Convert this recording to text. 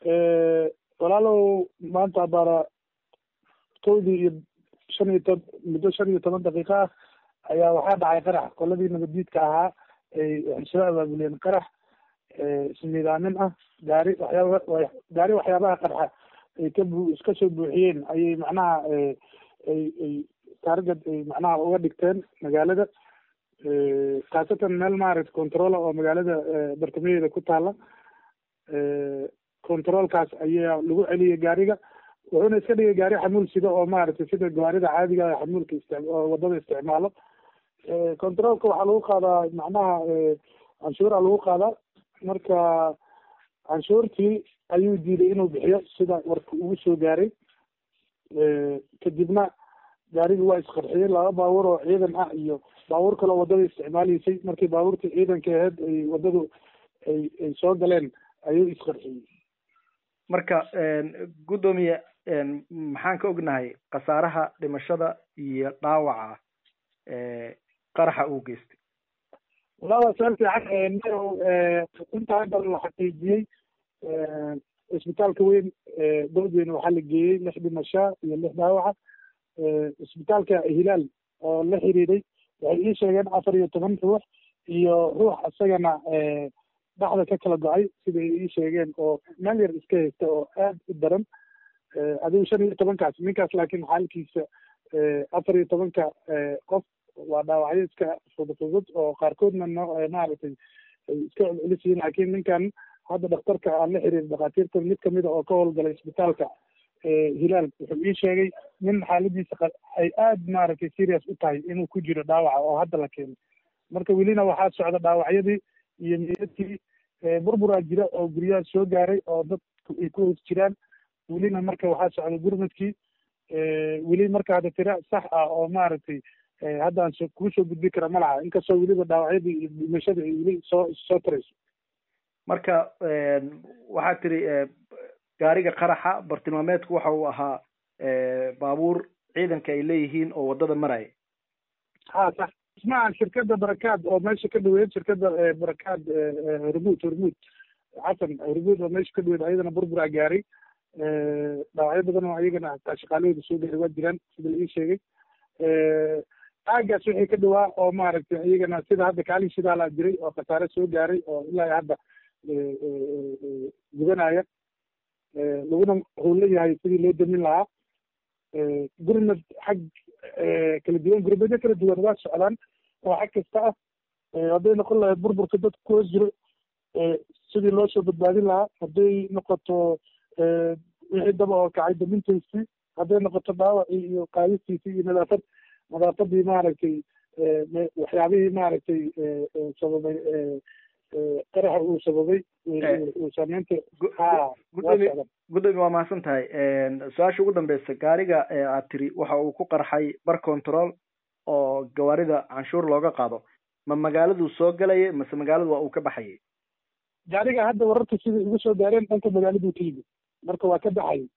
walaalow maanta baara kowdii iyo shan iyo to muddo shan iyo toban daqiiqo ah ayaa waxaa dhacay qarax qoladii nabaddiidka ahaa ay waxay soo abaabuleen qarax ismiidaamin ah gaari waxyaaba gaari waxyaabaha qarxa ay ka bu iska soo buuxiyeen ayay macnaha ay ay taargad ay macnaha uga dhigteen magaalada khaasatan meel maaragta controla oo magaalada bartamaheeda ku taala controlkaas ayaa lagu celiyay gaariga wuxuuna iska dhigay gaari xamuul sida oo maaragtay sida gawaarida caadiga ah xamuulka ist oo wadada isticmaalo controlka waxaa lagu qaadaa macnaha canshuura lagu qaadaa marka canshuurtii ayuu diiday inuu bixiyo sida warka ugu soo gaaray kadibna gaarigi waa isqarxiyey laba baabuur oo ciidan ah iyo baabuur kaloo wadada isticmaalaysay markii baabuurtii ciidanka aheyd ay wadadu ay ay soo galeen ayuu isqarxiyey marka guddoomiye maxaan ka ognahay khasaaraha dhimashada iyo dhaawaca qaraxa uu geystay walaa waa su-aal fiican inta hadda la xaqiijiyey isbitaalka weyn dowdweyne waxaa la geeyey lix dhimashaa iyo lix dhaawaca isbitaalka hilaal oo la xiriiray waxay ii sheegeen afar iyo toban ruux iyo ruux isagana dhaxda ka kala go-ay sida ay ii sheegeen oo meel yar iska haysta oo aad u daran adigu shan iyo tobankaas ninkaas laakiin xaalkiisa afar iyo tobanka qof waa dhaawacyo iska fudufudud oo qaarkoodna no maaragtay ay iska celcelis yihiin laakiin ninkan hadda dhakhtarka aan la xiriir dhakhaatiirta mid kamida oo ka howlgalay isbitaalka hilaal wuxuu ii sheegay nin xaaladiisa ay aad maaragtay serious u tahay inuu ku jiro dhaawaca oo hadda la keenay marka welina waxaa socda dhaawacyadii iyo meydadkii burburaa jira oo guryaha soo gaaray oo dadku ay ku hoos jiraan welina marka waxaa socda gurmadkii weli marka hadda tira sax ah oo maaragtay haddaan so kuu soo gudbi kara ma laha inkastoo weliba dhaawacyadii iyo dhimashada ay weli soo soo tarayso marka waxaad tiri gaariga qaraxa bartilmaameedku waxa uu ahaa baabuur ciidanka ay leeyihiin oo waddada maraya ha sax ismaha shirkadda barakaad oo meesha ka dhaweyd shirkadda barakaad hormuud hormuud xasan hormuud oo meesha ka dhaweyd ayadana burburaa gaaray dhaawacyo badan oo ayagana hataa shaqaalahooda soo gaaray waa jiraan sida la ii sheegay aagaas wixii ka dhawaa oo maaragtay iyagana sida hadda kaalin shidaalaa jiray oo khasaare soo gaaray oo ilaa hadda gubanaya laguna howla yahay sidii loo damin lahaa gurmad xag kala duwan gurmadyo kala duwan waa socdaan oo xag kasta ah hadday noqon lahayd burburka dadka ku hoos jiro sidii loo soo badbaadin lahaa hadday noqoto wixii daba oo kacay damintaysii hadday noqoto dhaawacii iyo qaadistiisii iyo nadaafad nadaafadii maaragtay waxyaabihii maaragtay sababay qaraxa uu sababay uu saameynta gudoomiye waa mahadsan tahay su-aasha ugu dambeysa gaariga aad tiri waxa uu ku qarxay bar control oo gawaarida canshuur looga qaado ma magaaladuu soo galaya mase magaaladu waa uu ka baxayay gaariga hadda wararka sida igu soo gaareen dhanka magaaladuu ka yimid marka waa ka baxayay